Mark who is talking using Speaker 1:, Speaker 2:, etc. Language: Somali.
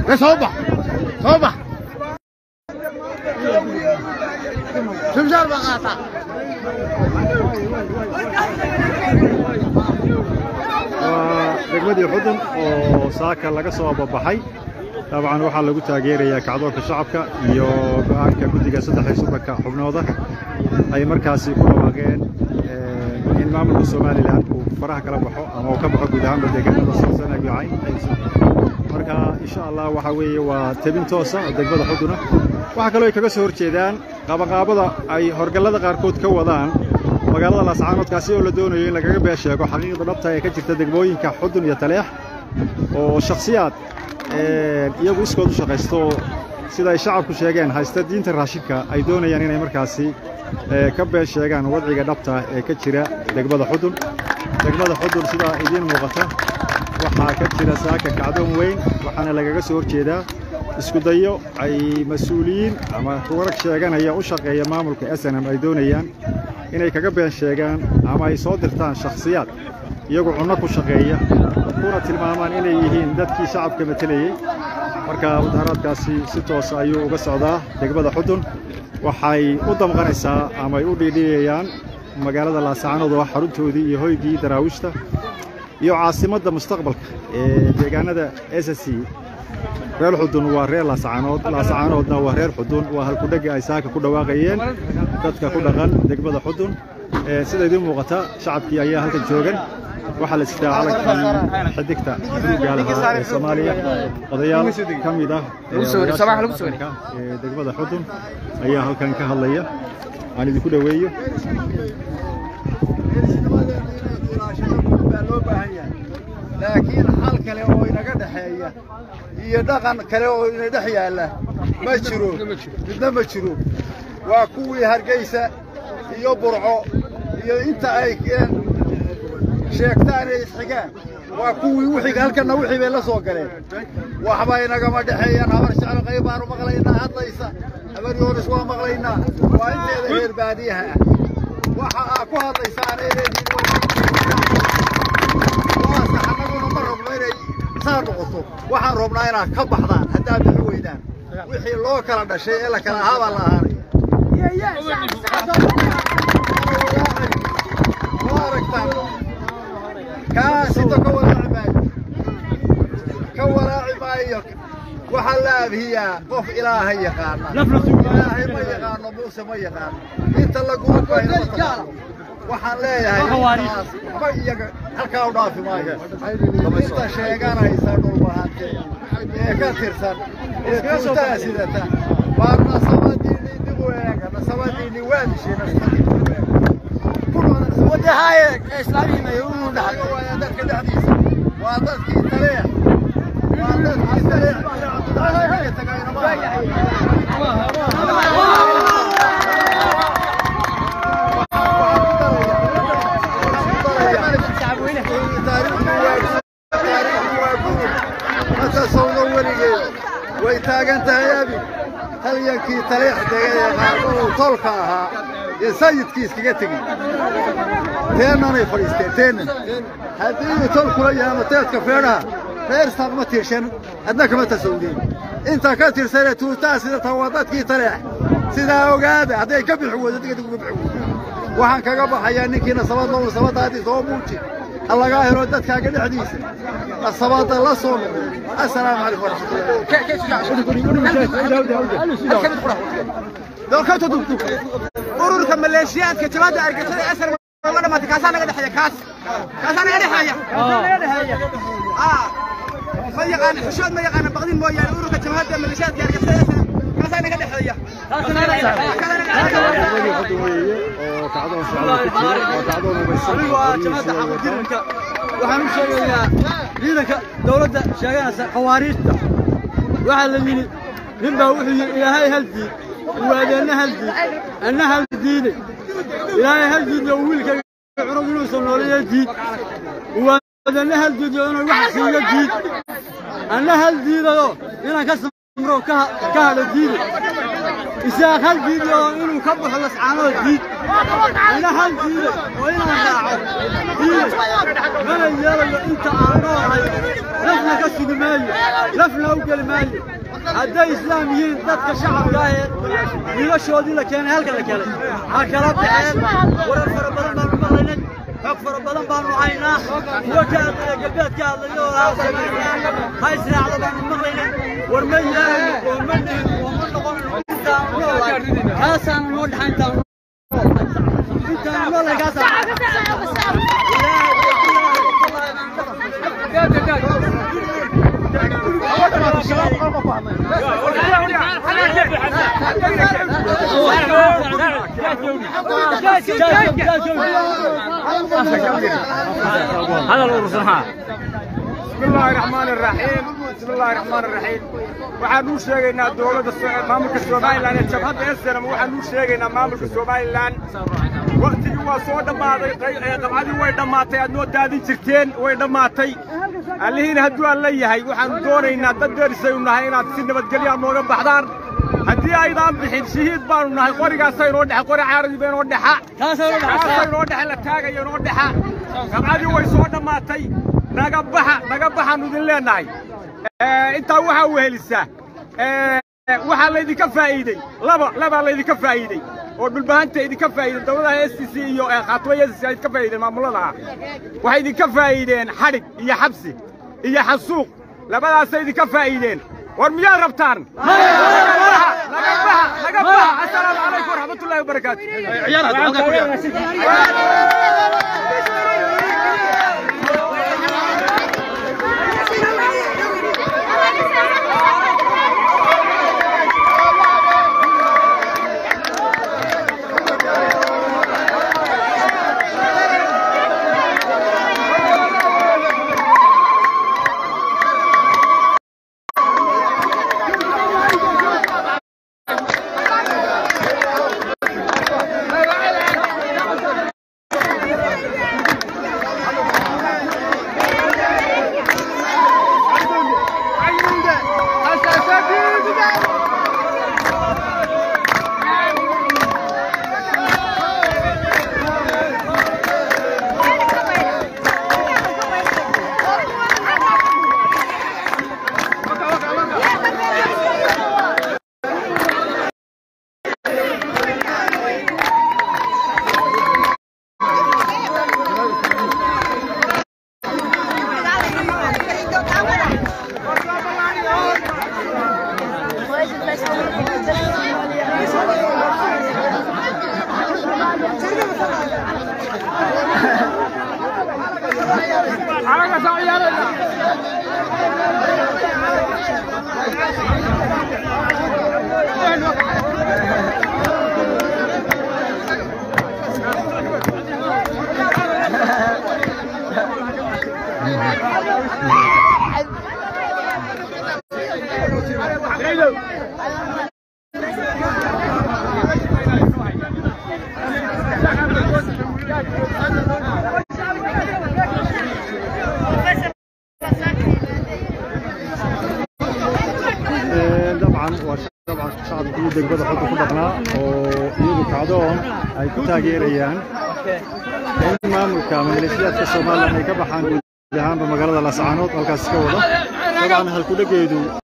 Speaker 1: soo bax soo bax shimshaar baa qaataa
Speaker 2: waa degmadii xudun oo saaka laga soo babaxay dabcan waxaa lagu taageerayaa kacdoonka shacabka iyo go'aanka guddiga saddex iyo soddonka xubnooda ay markaasi ku dhawaaqeen in maamulka somalilan uu faraha kala baxo ama uu ka baxo guud ahaanba deegaanada soosana iyo cayn marka insha allah waxaa weeye waa tebin toosa oo degmada xuduna waxaa kaloo ay kaga soo horjeedaan qabanqaabada ay horgallada qaarkood ka wadaan magaalada laascaanoodkaasi oo la doonayo in lagaga been sheego xaqiiqda dhabta ee ka jirta degmooyinka xudun iyo taleex oo shakhsiyaad iyagu iskood u shaqaysto sida ay shacabku sheegeen haysta diinta raashinka ay doonayaan inay markaasi ka been sheegaan wadciga dhabta ee ka jira degmada xudun degmada xudun sidaa idiin muuqata waxaa ka jira saaka kacdoon weyn waxaana lagaga soo horjeedaa iskudayo ay mas-uuliyiin ama rugarag sheeganaya u shaqeeya maamulka snm ay doonayaan inay kaga been sheegaan ama ay soo dirtaan shakhsiyaad iyagu cunno ku shaqeeya kuna tilmaamaan inay yihiin dadkii shacabka matelayey marka mudaharaadkaasi si toosa ayuu uga socdaa degmada xudun waxay u damqanaysaa ama ay u dhiidhiyayaan magaalada laasacanood oo xaruntoodii iyo hoygii daraawiishta iyo caasimadda mustaqbalka ee deegaanada s c reer xudun waa reer laasacanood laasacanoodna waa reer xudun waa halkudhegga ay saaka ku dhawaaqayeen dadka ku dhaqan degmada xudun sida idiin muuqata shacabkii ayaa halkan joogan waxaa la sitaa calankii xidigta buluugga lahaa ee soomaaliya odayaal ka mid ah ee degmada xudun ayaa halkan ka hadlaya aan idinku dhoweeyo
Speaker 1: laakiin xal kale oo inaga dhexeeya iyo dhaqan kale oo ina dhex yaalla ma jiro midna ma jiro waa kuwii hargaysa iyo burco iyo inta ay sheegtaan ee isxigaan waa kuwii wixii halkanna wixii bay la soo galeen waxba inagama dhexeeyaan habar jeclo qayb baanu maqlaynaa hadlaysa habar yoonis waa maqlaynaa waa inteeda reer baadiyaha ah waxa aa ku hadlaysaan ee annaguna ma rabno inay saa noqoto waxaan rabnaa inaad ka baxdaan haddaad bixi weydaan wixii loo kala dhashay ee la kala ahaa baa la ahaanaya ma aragtaan kaasito ka walaaci maayo ka walaaci maayo waxaa la abhiyaa qof ilaahay yaqaana ilaahay ma yaqaano muuse ma yaqaano inta laguma bayno waxaan leeyahay waxba iyaga halkaa u dhaafi maayo inta sheeganaysa dhulbahante ee ka tirsan ee tuutaa sidata waa nasabadiinni dib u eega nasabadiinni waa dishay nasabadiinniwadahaye islaamihimayo uu dhaxay waa dadka dhexdiisa waa dadkii taleex waa dadkii taleex cabdulaahi tagayna matasowno weligeed way taagan tahay abi halyankii taleex dega ee qaarkooduu tolka ahaa ee sayidkii iskaga tegey teennanay fadhiisteen teennan haddii uu tolkula yahay mateedka feedhaha reersan ma tirshan adna kama tasowdeen inta ka tirsanee tuutaa sidata waa dadkii taleex sidaa ogaada hadday ka bixi weydo digdig uga bixi weydo waxaan kaga baxayaa ninkii nasabad low nasabadaadii soo muuji ha lagaa helo dadkaaga dhexdiisa nasabadda la soo noqo assalaamu calaykum
Speaker 3: ururka maleeshiyaadka jabaadda argagixisada asar ma dhamaatay kaasaa naga dhexeeya kaas kaasaa naga dhexeeya ma yaqaan xishood ma yaqaana baqdin mooyaane ururka jabaadda maleeshiyaadka argagixisada asar kaasaa naga dhexeeya
Speaker 2: degmadii xudun weeye oo kacdoon socda ku jiro oo kacdoon umaysan
Speaker 4: waxaan u sheegayaa ciidanka dawladda sheeganaysa khawaariijta waxaa la yidhi nin baa wuxuu yidhi ilaahay hal diid uwaadeenna hal diid anna hal diide ilaahay hal diidna uu wiilkayga cunug inuusan nooleeyo diid uwaadeenna hal diidyo inuu wax siiyo diid anna hal diidayo inaan ka samro ka hadho diide isaaq hal diiday oo inuu ka baxo lascaanood diid ina hal diiday oo inaan raaco diiday mana yeelayo inta aan noolahay lafna ka sugi maayo lafna u geli maayo hadday islaam yihiin dadka shacabka ah ee wiilashoodii la keenay halka la keenay ha kala baxeen warar fara badan baanu maqlaynay xog fara badan baanu haynaa kuwa ka hadlaya galbeed ka hadlaya oo ha samaynaa ha israacda baanu maqlaynay war ma yeelayo oo ma dhihin oo ma noqonayno intaan noolahay kaasaanu noo dhaxa intaan intaan noolahay kaasaan
Speaker 5: هذا الأرسل ها
Speaker 6: بسم الله الرحمن الرحيم بسم الله الرحمن الرحيم waxaan u sheegaynaa dowladda maamulka Soomaaliland ee jabhadda SNM waxaan u sheegaynaa maamulka Soomaaliland waqtigii waa soo dhammaaday qabcadii way dhammaatay aad noo daadin jirteen way dhammaatay allihiina hadduu aan leeyahay waxaanu doonaynaa dad derisay u nahay inaad si nabadgelya nooga baxdaan haddii aydaan bixin shahiid baanu nahay qorigaasa inoo dhexa qori caaradiba inoo dhexa kaasa inoo dhexa la taagaya inoo dhexa qabcadii way soo dhammaatay naga baxa naga baxaanu idin leenahay intaa waxaa wehelisaa waxaa laydinka faa'iidey laba labaa laydinka faa'iidey oo dhulbahanta idinka faa'iideen dowladaha s t c iyo khaatooya s t c ay idinka faa'iideen maamuladaha waxay idinka faa'iideen xadhig iyo xabsi iyo xasuuq labadaasay idinka faa'iideen war miyaad rabtaan naga baxa naga baxa assalaamu calaykum waraxmatullahi wabarakaatu
Speaker 2: dabcan waa dabcan shacabkii degmada xudda ku dhaqnaa oo iyagu kacdoon ay ku taageerayaan in maamulka maleeshiyaadka somalilan ay ka baxaan guud ahaanba magaalada lascaanood halkaas ka wada dabcan halkudhegeedu